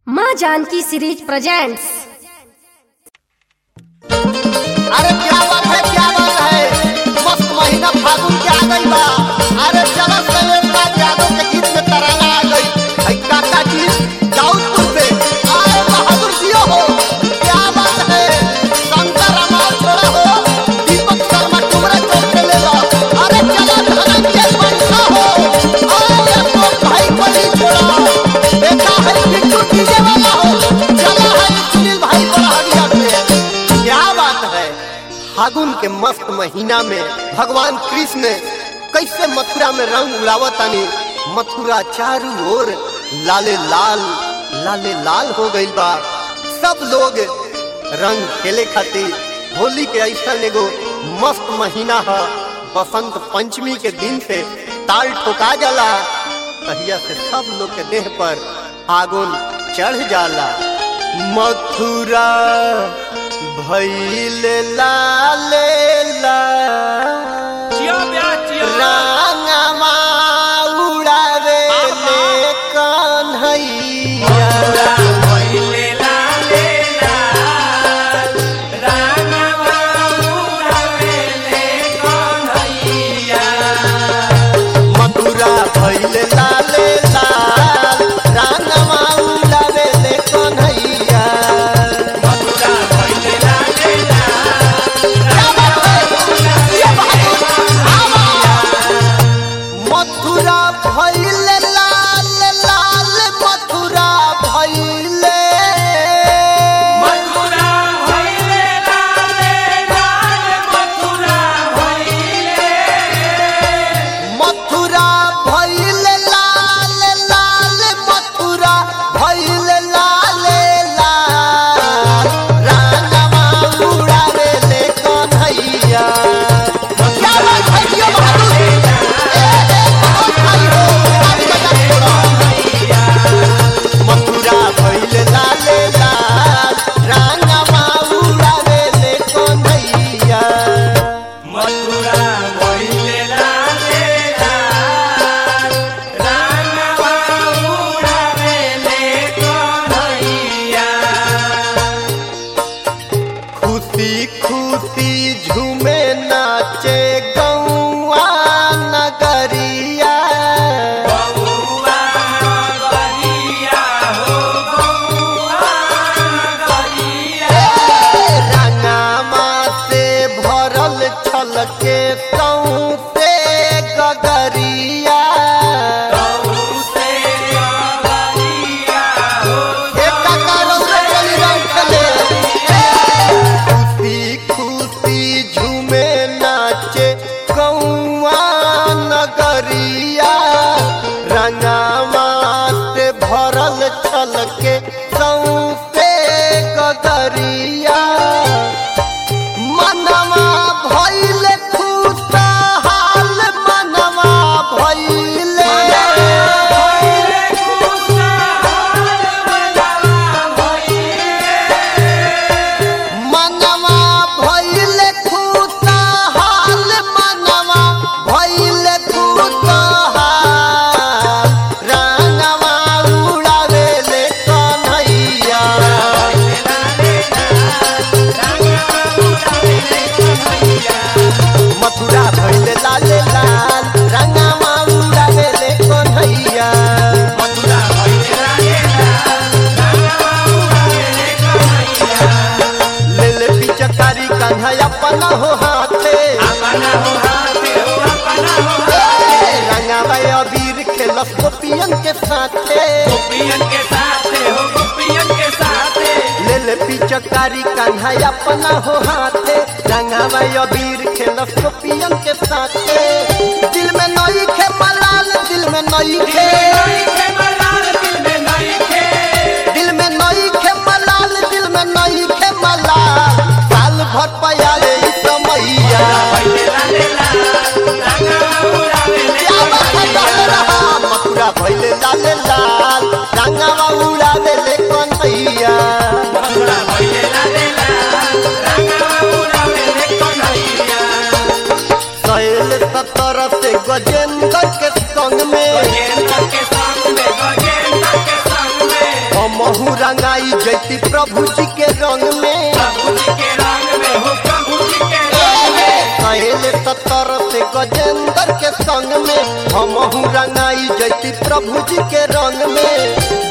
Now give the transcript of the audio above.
माँ Janaki series presents अरे क्या बात है क्या बात है मस्त महीना फागुन के आ गई बा अरे चलो शैलेंद्र यादव के गीत में तराना आ गई है काका जी दाऊदपुर से आए बहादुर जी हो क्या बात है शंकर अमार छोड़ा हो दीपक शर्मा टुमरा चौक से ले लो अरे चलो धनंजय बंसा हो आए अशोक भाई को नहीं छोड़ा देखा है बिट्टू डीजे वाला हो चला है सुनील भाई बड़ा से क्या बात है फागुन के मस्त महीना में भगवान कृष्ण कैसे मथुरा में रंग उड़ावतानी मथुरा चारों ओर लाले लाल लाले लाल हो गई बा सब लोग रंग खेले खातिर होली के ऐसा एगो मस्त महीना है बसंत पंचमी के दिन से ताल ठोका जाला तहिया से सब लोग के देह पर फागुन चढ़ जाला मथुरा भैल लाले जियो ब्याह जियो रांगमा उड़ावे ले कन्हैया भइले लाले लाल रामवा उड़ावेले कन्हैया मथुरा भैल लाले लाल रांगमा उड़ावे ले कन्हैया मथुरा भइले लाले मथुरा भैल लाल लाल मथुरा भैले मथुरा भइले लाले लाल मथुरा भइले मथुरा भैल लाल लाल मथुरा भैल लाल लाल रानवा उड़ावे ले कन्हैया क्या बात है जियो बहादुर ए, ए, बहुत भाई हो, आज बजा छोड़ा। मथुरा भैल लाल लाल रानवा उड़ावे ले कन्हैया मथुरा भइले लाले लाल रामवा उड़ावेले कन्हैया खुशी खुशी झूमे नाचे गौआ नगरिया बउआ गरिया हो बउआ गरिया रंगामा से भरल छलके सौसे गगरिया गौसे गरिया हो एक करो से चली रंगले खुशी खुशी झूमे नाचे गौआ नगरिया रंगामा से भरल छलके सौसे गगरिया मनवा भइल खुशहाल मनवा भइले भइले खुशहाल मनवा भइले मनवा भइल खुशहाल मनवा भइल खुशहाल रंगवा उड़ावे ले कन्हैया मथुरा भइल लाल लाल रंगवा उड़ावे ले कन्हैया मथुरा भइले लाले ले ले पिचकारी कान्हा अपना हो हाथे अपना हो हाथे हो अपना हो रंगावा अबीर खेलस गोपियन के साथे गोपियन के साथे हो गोपियन के साथे ले ले पिचकारी कान्हा अपना हो हाथे रंगावा अबीर खेलस गोपियन के साथे दिल में नई खे मलाल दिल में नई खे नई के मलाल दिल में नई के दिल में नई खे मलाल दिल में नई खे मलाल साल भर पयाले ई समैया भइले लाले लाल रंगवा उड़ावेले क्या बात है कहले रहा मथुरा भइले लाल लाल रंगावा उड़ावे ले कन्हैया मथुरा भइले लाले लाल रंगवा उड़ावेले कन्हैया सैल सतर से गजेंद्र के संग में गजेंद्र हमहू रंगाई जैती प्रभु जी के रंग में प्रभु जी के रंग में हो प्रभु जी के रंग में कहले सतर से गजेंद्र के संग में हमहू रंगाई जैती प्रभु जी के रंग में